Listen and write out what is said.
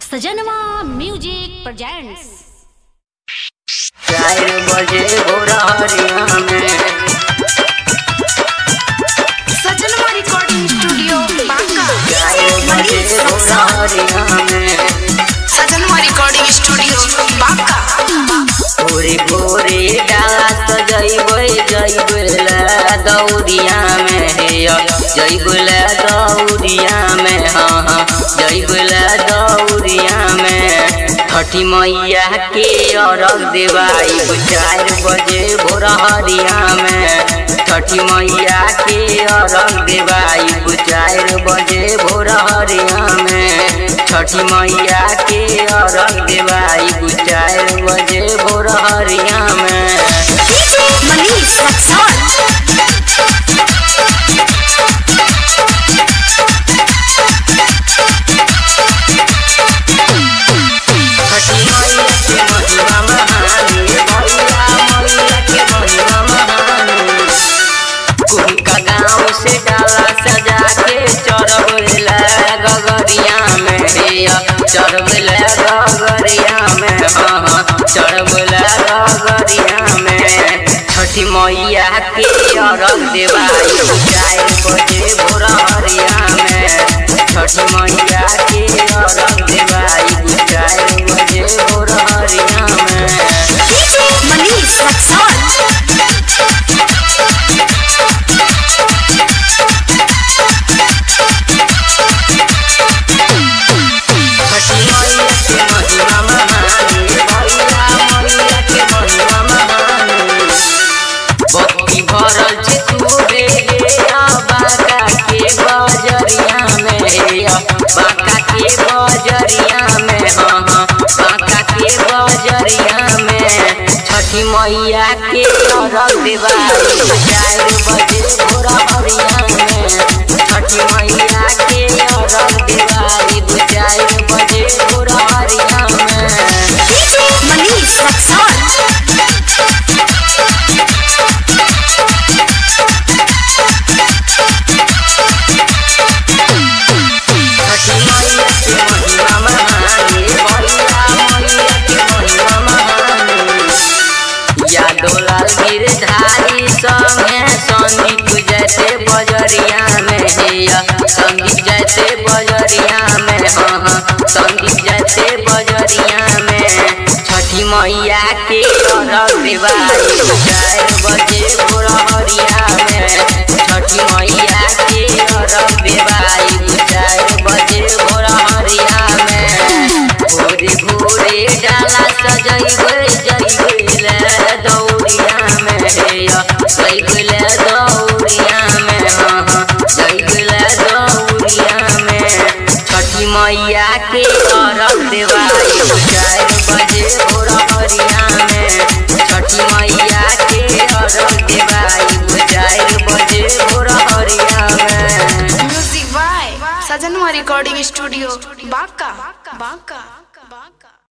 सजनवा music presents चार बजे भोरहरिया में सजनवा रिकॉर्डिंग स्टूडियो बांका चार बजे भोरहरिया में सजनवा रिकॉर्डिंग स्टूडियो बांका पूरी पूरी डाला सजैबै जैबुला दौरिया में हे जैबुला दौरिया में हाँ हाँ जैबुला दौरिया में छठी मैया के अरग देवाई चार बजे भोरहरिया में छठी मैया के अरग देवाई चार बजे भोरहरिया में छठी मैया के अरग देवाई चार बजे भोरहरिया में मनीष रक्सौल छठी मैया के महिमा महानी भैया मैया के महिमा महानी कुंका गाँव से डाला सजा के चढ़बला गगरिया में हे चढ़बला गगरिया में हाँ हाँ चढ़बला गगरिया में छठी मैया के अरग देवाई चार बजे भोरहरिया में छठी मैया के अरग देवाई चार बजे भोरहरिया में मनीष रक्सौल छठी मैया के महिमा महानी भैया मैया के महिमा महानी भक्ति भरल छै तोरे रे बाका के बजरिया में हे बाका के बजरिया में हाँ हाँ बाका के बजरिया में छठी मैया के अरग देवाई चार बजे भोरहरिया में छठी मैया के अरग देवाई चार बजे भोरहरिया में मनीष रक्सौल छठी मैया के महिमा महानी भैया मैया के महिमा महानी यादो लाल गिरधारी संगे संदीप जैसे बजरिया में हे संदीप जैसे बजरिया में हाँ हाँ संदीप जैसे बजरिया में छठी मैया के अरग देवाई चार बजे भोरहरिया में छठी मैया के अरग देवाई चार बजे भोरहरिया में भोरे भोरे डाला सजैबै जैबै दौड़िया में हे जैबै दौड़िया में हाँ हाँ जैबै दौड़िया में छठी मैया के अरग देवाई चार बजे भोरहरिया में छठी मैया के अरग देवाई चार बजे भोरहरिया में म्यूजिक बाय सजनवा रिकॉर्डिंग स्टूडियो बांका बांका